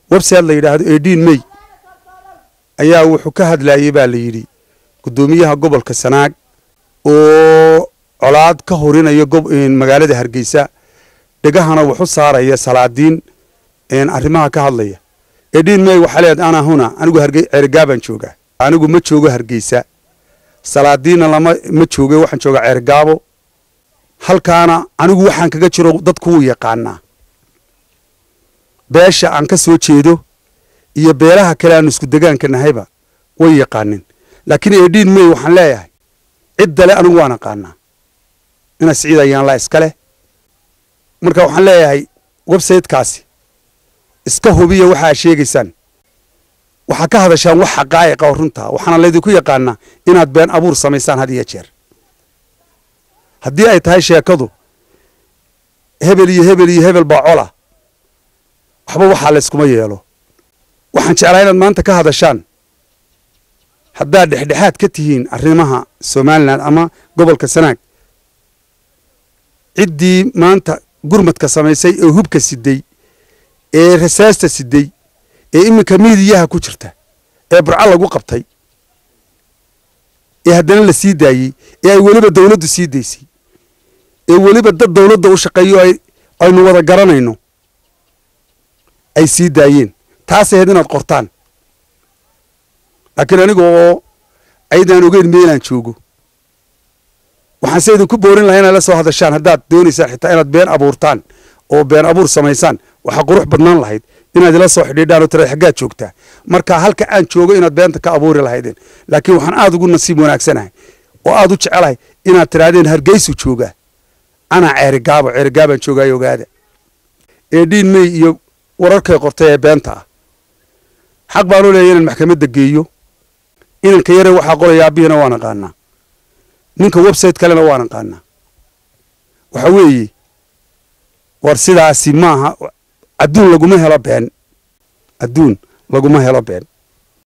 website la yidhaahdo edin may ayaa wuxuu ka hadlayey baa la yidhi guddoomiyaha gobolka sanaag oo colaad ka horinaya magaalada hargeysa dhegahana wuxu saaraya salaadiin arrimaha ka hadlaya edin may waxaa leed ana huna anigu ceerigaabaan joogaa anigu ma joogo hargeysa salaadiinna lama ma jooge waxaan joogaa ceerigaabo halkaana anigu waxaan kaga jiro dadku wuu yaqaanaa beesha aan ka soo jeedo iyo beelaha kale aanu isku degaanka nahayba way yaqaanin laakiin edin may waxaan leeyahay ciddale anigu waan aqaanaa ina siciid ayaan laa iska leh marka waxaan leeyahay websitekaasi iska hubiya waxaa sheegaysaan waxaa ka hadashaan wax xaqaa'iqa oo runtaa waxaana laydinku yaqaanaa inaad been abuur samaysaan had iyo jeer haddii ay tahay sheekadu hebel iyo hebel iyo hebel baa cola waxba waxaa layskuma yeelo waxaan jeclaa inaad maanta ka hadashaan haddaad dhexdhexaad ka tihiin arrimaha somalilan ama gobolka sanaag ciddii maanta gurmadka samaysay ee hubka siday ee rasaasta siday ee iminka miidiyaha ku jirta ee burco lagu qabtay ee haddana la sii daayey ee ay weliba dawladdu sii daysay ee weliba dad dawladda u shaqeeyo aynu wada garanayno ay sii daayeen taas ahayd inaad qortaan laakiin aniga oo aydaan ogeyn meelaan joogo waxaan se idinku boorin lahaa inaad la soo hadashaan haddaad doonaysaan xitaa inaad been abuurtaan oo been abuur samaysaan waxaa qurux badnaan lahayd inaad ila soo xidhiidhaan oo tira xaggaad joogtaa marka halka aan joogo inaad beenta ka abuuri lahaydeen laakiin waxaan aad ugu nasiib wanaagsanahay oo aad u jecelahay inaad tidhaahdeen hargeysu joogaa anaa ceerigaabo ceerigaabaan joogaayo ogaada eedhiin mey iyo wararkay qortay ee beenta ah xaq baanu leeyahy inaan maxkamadda geeyo inanka yare waxaa qoraya aabbihiina waan aqaanaa ninka website kalena waan aqaanaa waxa weeye war sidaasi maaha adduun laguma helo been adduun laguma helo been